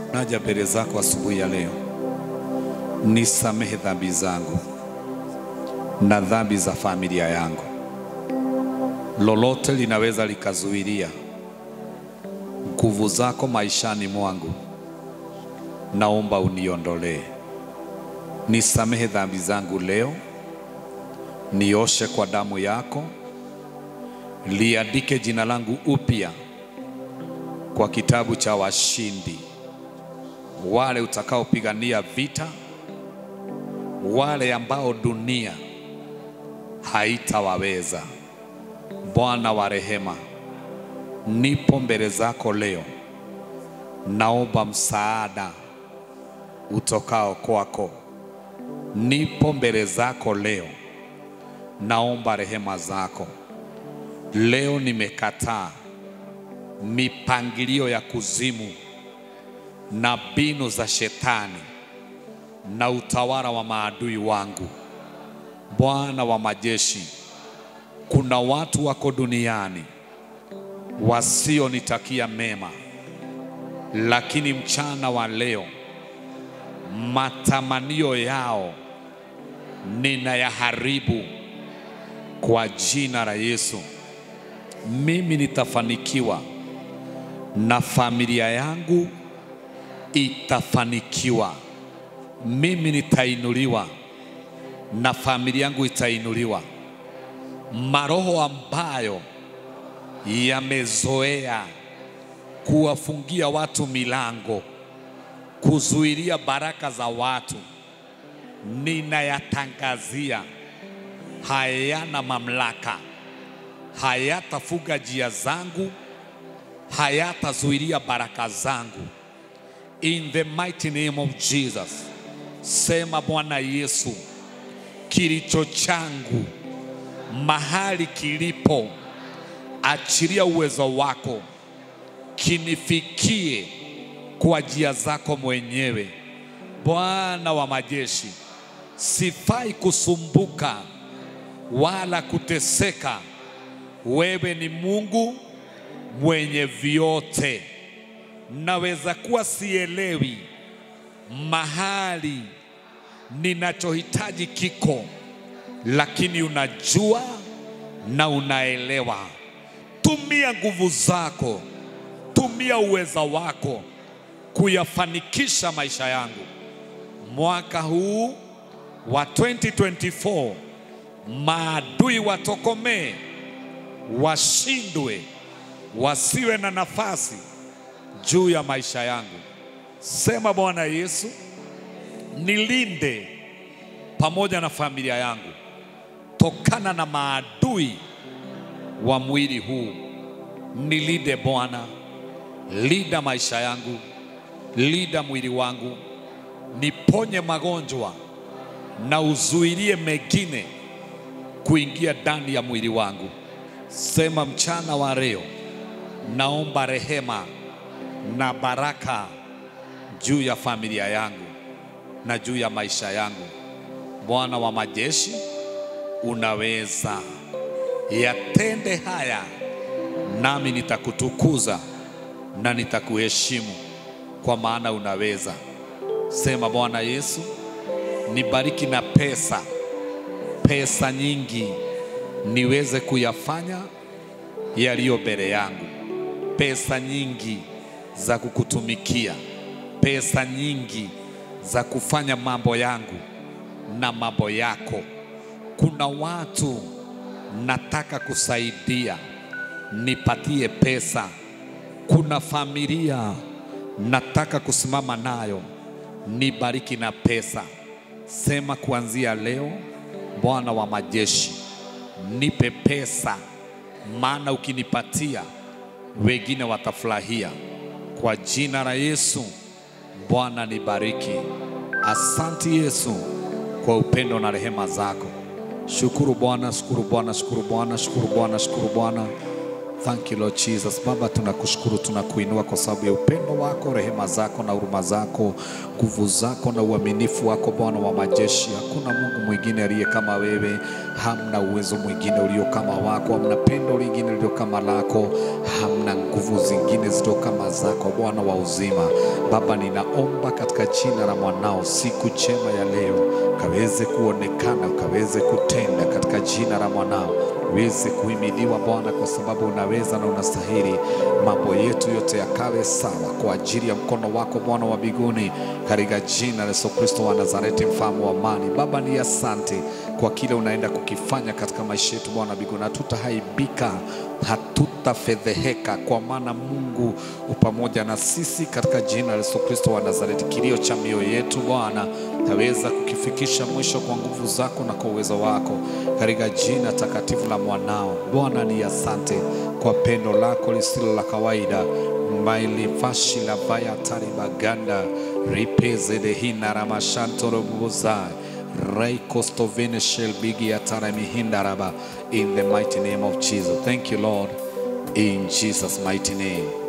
naja mbele zako asubuhi ya leo, nisamehe dhambi zangu na dhambi za familia yangu. Lolote linaweza likazuilia nguvu zako maishani mwangu, naomba uniondolee. Nisamehe dhambi zangu leo, nioshe kwa damu yako, liandike jina langu upya kwa kitabu cha washindi, wale utakaopigania vita, wale ambao dunia haitawaweza. Bwana wa rehema, nipo mbele zako leo, naomba msaada utokao kwako. Nipo mbele zako leo, naomba rehema zako. Leo nimekataa mipangilio ya kuzimu na mbinu za shetani na utawala wa maadui wangu. Bwana wa majeshi, kuna watu wako duniani wasionitakia mema, lakini mchana wa leo matamanio yao ninayaharibu kwa jina la Yesu. Mimi nitafanikiwa na familia yangu itafanikiwa. Mimi nitainuliwa na familia yangu itainuliwa. Maroho ambayo yamezoea kuwafungia watu milango, kuzuilia baraka za watu, ninayatangazia hayana mamlaka, hayatafuga njia zangu, hayatazuilia baraka zangu. In the mighty name of Jesus, sema Bwana Yesu, kilicho changu mahali kilipo, achilia uwezo wako kinifikie kwa njia zako mwenyewe. Bwana wa majeshi, sifai kusumbuka wala kuteseka. Wewe ni Mungu mwenye vyote. Naweza kuwa sielewi mahali ninachohitaji kiko, lakini unajua na unaelewa. Tumia nguvu zako, tumia uweza wako kuyafanikisha maisha yangu mwaka huu wa 2024. Maadui watokomee, washindwe, wasiwe na nafasi juu ya maisha yangu. Sema Bwana Yesu, nilinde pamoja na familia yangu tokana na maadui wa mwili huu. Nilinde Bwana, linda maisha yangu, linda mwili wangu, niponye magonjwa na uzuilie mengine kuingia ndani ya mwili wangu. Sema mchana wa leo, naomba rehema na baraka juu ya familia yangu na juu ya maisha yangu. Bwana wa majeshi, unaweza yatende haya, nami nitakutukuza na nitakuheshimu, kwa maana unaweza. Sema Bwana Yesu, nibariki na pesa, pesa nyingi, niweze kuyafanya yaliyo mbele yangu, pesa nyingi za kukutumikia, pesa nyingi za kufanya mambo yangu na mambo yako. Kuna watu nataka kusaidia, nipatie pesa. Kuna familia nataka kusimama nayo, nibariki na pesa. Sema kuanzia leo, Bwana wa majeshi, nipe pesa, maana ukinipatia wengine watafurahia. Kwa jina la Yesu, Bwana nibariki. Asante Yesu kwa upendo na rehema zako. Shukuru Bwana, shukuru Bwana, shukuru Bwana, shukuru Bwana, shukuru Bwana. Thank you Lord Jesus. Baba, tunakushukuru, tunakuinua kwa sababu ya upendo wako, rehema zako na huruma zako, nguvu zako na uaminifu wako, Bwana wa majeshi. Hakuna Mungu mwingine aliye kama wewe, hamna uwezo mwingine ulio kama wako, hamna pendo lingine lililo kama lako, hamna nguvu zingine zilizo kama zako, Bwana wa uzima. Baba, ninaomba katika jina la mwanao, siku njema ya leo kaweze kuonekana, ukaweze kutenda katika jina la mwanao uweze kuhimidiwa Bwana, kwa sababu unaweza na unastahili. Mambo yetu yote yakawe sawa kwa ajili ya mkono wako Bwana wa mbinguni, katika jina la Yesu Kristo wa Nazareti, mfalme wa amani. Baba, ni asante kwa kile unaenda kukifanya katika maisha yetu Bwana wa mbinguni. Hatutahaibika, hatutafedheheka, kwa maana Mungu upamoja na sisi katika jina la Yesu Kristo wa Nazareti. Kilio cha mioyo yetu Bwana taweza kukifikisha mwisho kwa nguvu zako na kwa uwezo wako, katika jina takatifu la mwanao. Bwana ni asante kwa pendo lako lisilo la kawaida mailivashi la vaya taribaganda ripeze dehina ramashantorobuza raikostovene shelbigi ataramihindaraba in the mighty name of Jesus. Thank you Lord in Jesus mighty name.